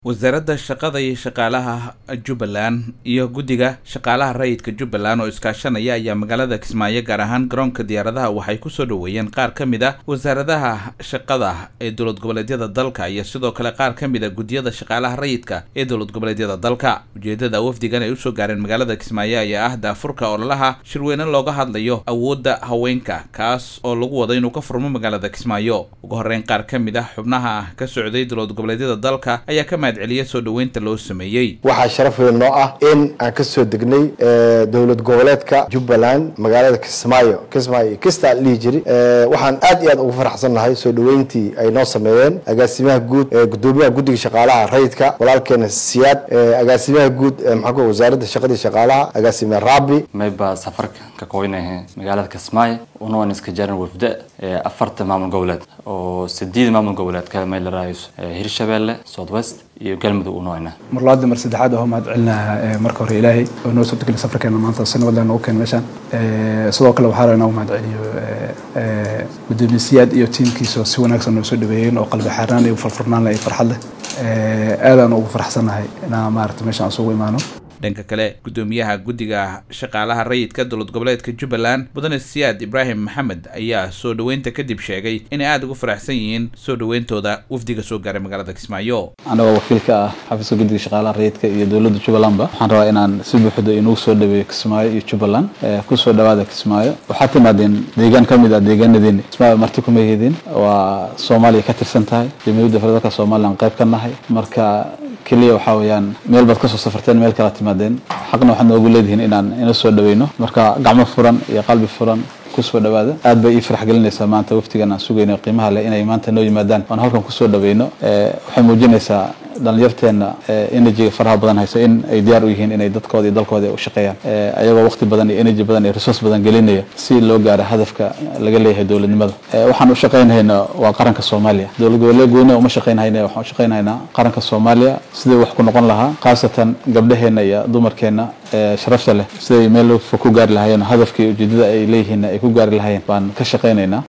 wasaaradda shaqada iyo shaqaalaha jubbaland iyo guddiga shaqaalaha rayidka jubbaland oo iskaashanaya ayaa magaalada kismaayo gaar ahaan garoonka diyaaradaha waxay kusoo dhoweeyeen qaar ka mid a wasaaradaha shaqada ee dowlad goboleedyada dalka iyo sidoo kale qaar ka mid a guddiyada shaqaalaha rayidka ee dowlad goboleedyada dalka ujeedada wafdigan ay usoo gaareen magaalada kismaayo ayaa ah daafurka ololaha shirweyne looga hadlayo awoodda haweenka kaas oo lagu wado inuu ka furmo magaalada kismaayo ugu horeyn qaar ka mid ah xubnaha ka socday dowlad goboleedyada dalka ayaa ka celiya soo dhoweynta loo sameeyey waxaa sharaf weyn noo ah in aan ka soo degnay dowlad goboleedka jubbaland magaalada kismaayo kismaayo kista dhihi jiri waxaan aad iyo aad ugu faraxsan nahay soo dhoweyntii ay noo sameeyeen agaasimaha guud gudoomiyaha guddiga shaqaalaha rayidka walaalkeena siyaad agaasimaha guud maxaa ku wasaaradda shaqadii shaqaalaha agaasime rabi mayba safarka ka qoynahe magaalada kismaayo unoon iska jaran wafda afarta maamul goboleed oo sideed maamul goboleed kale may la raayso hirshabeelle south west iyo galmudug unoona mar labaad mar saddexaad oo mahad celinaha marka hore ilaahay oo noo suurtageli safarkeena maanta si nabad leh noogu keen meeshaan sidoo kale waxaa rabaa inaan mahad celiyo gudoomiye siyaad iyo tiimkiisa si wanaagsan noo soo dhaweeyeen oo qalbi xaarnaan iyo farfurnaan leh iyo farxad leh aadaan ugu faraxsannahay inaan maarata meeshaan isugu imaano dhanka kale guddoomiyaha guddiga shaqaalaha rayidka dowlad goboleedka jubbaland mudane siyaad ibraahim maxamed ayaa soo dhoweynta kadib sheegay inay aada ugu faraxsan yihiin soo dhoweyntooda wafdiga soo gaaray magaalada kismaayo anagoo wakiilka ah xafiiska guddiga shaqaalaha rayidka iyo dowladda jubbalandba waxaan rabaa inaan si buuxda inugu soo dhaweeyo kismaayo iyo jubbaland kusoo dhawaada kismaayo waxaa timaadeen deegaan ka mid ah deegaanadeeni kismaayo marti kuma heedin waa soomaaliya ka tirsan tahay jamhuuriyadda federaalka somalilan qayb ka nahay marka keliya waxaa weeyaan meel baad kasoo safarteen meel kala timaadeen xaqna waxaad noogu leedihiin inaan ina soo dhaweyno marka gacmo furan iyo qalbi furan kusoo dhawaada aad bay ii farax gelinaysaa maanta waftigan aan sugayno qiimaha leh inay maanta noo yimaadaan oon halkan kusoo dhaweyno waxay muujinaysaa dhalinyarteena energyga faraha badan hayso in ay diyaar u yihiin inay dadkooda iyo dalkooda u shaqeeyaan ayagoo waqti badan iyo energy badan iyo resource badan gelinaya si loo gaaro hadafka laga leeyahay dowladnimada waxaan u shaqaynahayna waa qaranka soomaaliya dowlad goboleed gooni uma shaqaynahayna waxaan u shaqaynahaynaa qaranka soomaaliya sidii wax ku noqon lahaa khaasatan gabdhaheena iyo dumarkeena sharafta leh siday meel fog ku gaari lahaayeen hadafkii ujeedada ay leeyihiin ay ku gaari lahaayeen baan ka shaqaynaynaa